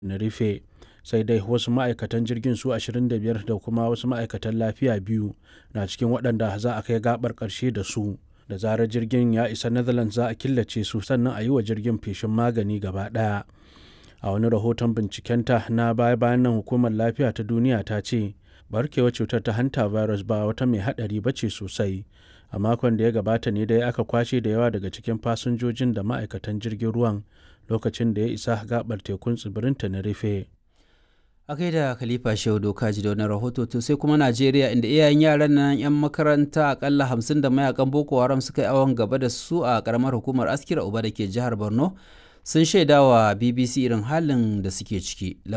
rufe sai dai wasu ma'aikatan jirgin su 25 da kuma wasu ma'aikatan lafiya biyu na cikin waɗanda za a kai gabar ƙarshe da su da zarar jirgin ya isa netherlands za a killace su sannan a yi wa jirgin feshin magani gaba ɗaya a wani rahoton bincikenta na baya bayan nan hukumar lafiya ta duniya ta ce barkewar cutar ta hanta virus ba wata mai haɗari ba ce sosai a makon da ya gabata ne dai aka kwashe da yawa daga cikin fasinjojin da ma'aikatan jirgin ruwan lokacin da ya isa gabar tekun tsibirin tenerife a da khalifa shehu doka ji da wani rahoto to sai kuma najeriya inda iyayen yaran nan yan makaranta akalla hamsin da mayakan boko haram suka yi awon gaba da su a karamar hukumar askira uba da ke jihar borno sun shaidawa bbc irin halin da suke ciki